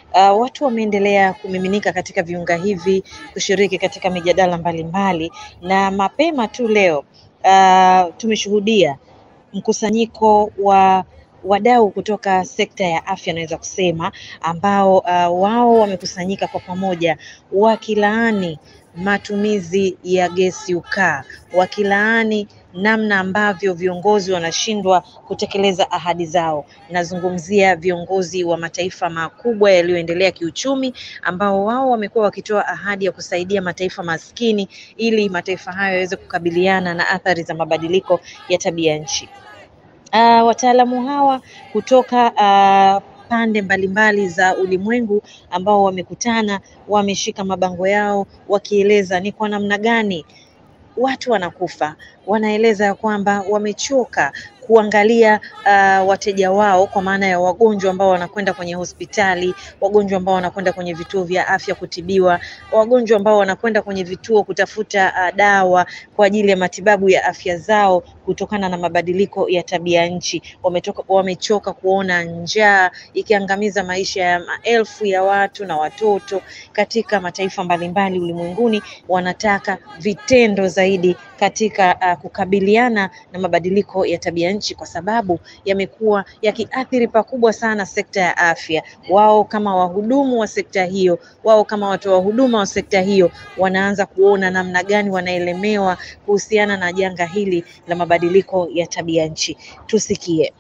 uh, watu wameendelea kumiminika katika viunga hivi kushiriki katika mijadala mbalimbali, na mapema tu leo uh, tumeshuhudia mkusanyiko wa wadau kutoka sekta ya afya naweza kusema ambao uh, wao wamekusanyika kwa pamoja wakilaani matumizi ya gesi ukaa, wakilaani namna ambavyo viongozi wanashindwa kutekeleza ahadi zao. Nazungumzia viongozi wa mataifa makubwa yaliyoendelea kiuchumi, ambao wao wamekuwa wakitoa ahadi ya kusaidia mataifa maskini ili mataifa hayo yaweze kukabiliana na athari za mabadiliko ya tabia nchi. Uh, wataalamu hawa kutoka uh, pande mbalimbali za ulimwengu ambao wamekutana, wameshika mabango yao wakieleza ni kwa namna gani watu wanakufa. Wanaeleza ya kwamba wamechoka kuangalia uh, wateja wao kwa maana ya wagonjwa ambao wanakwenda kwenye hospitali, wagonjwa ambao wanakwenda kwenye vituo vya afya kutibiwa, wagonjwa ambao wanakwenda kwenye vituo kutafuta uh, dawa kwa ajili ya matibabu ya afya zao kutokana na mabadiliko ya tabia nchi. Wametoka, wamechoka kuona njaa ikiangamiza maisha ya maelfu ya watu na watoto katika mataifa mbalimbali ulimwenguni. Wanataka vitendo zaidi katika uh, kukabiliana na mabadiliko ya tabia nchi kwa sababu yamekuwa yakiathiri pakubwa sana sekta ya afya. Wao kama wahudumu wa sekta hiyo, wao kama watoa huduma wa sekta hiyo, wanaanza kuona namna gani wanaelemewa kuhusiana na janga hili la mabadiliko ya tabia nchi. Tusikie.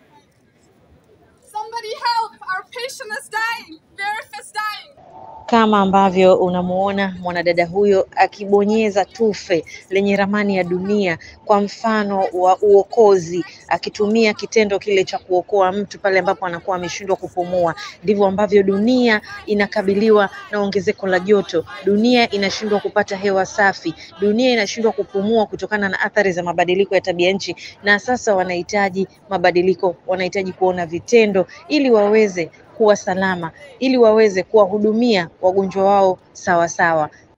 Somebody help! Our patient is dying. Verif is dying. Kama ambavyo unamuona mwanadada huyo akibonyeza tufe lenye ramani ya dunia kwa mfano wa uokozi, akitumia kitendo kile cha kuokoa mtu pale ambapo anakuwa ameshindwa kupumua. Ndivyo ambavyo dunia inakabiliwa na ongezeko la joto, dunia inashindwa kupata hewa safi, dunia inashindwa kupumua kutokana na athari za mabadiliko ya tabia nchi, na sasa wanahitaji mabadiliko, wanahitaji kuona vitendo ili waweze kuwa salama ili waweze kuwahudumia wagonjwa wao sawa sawa.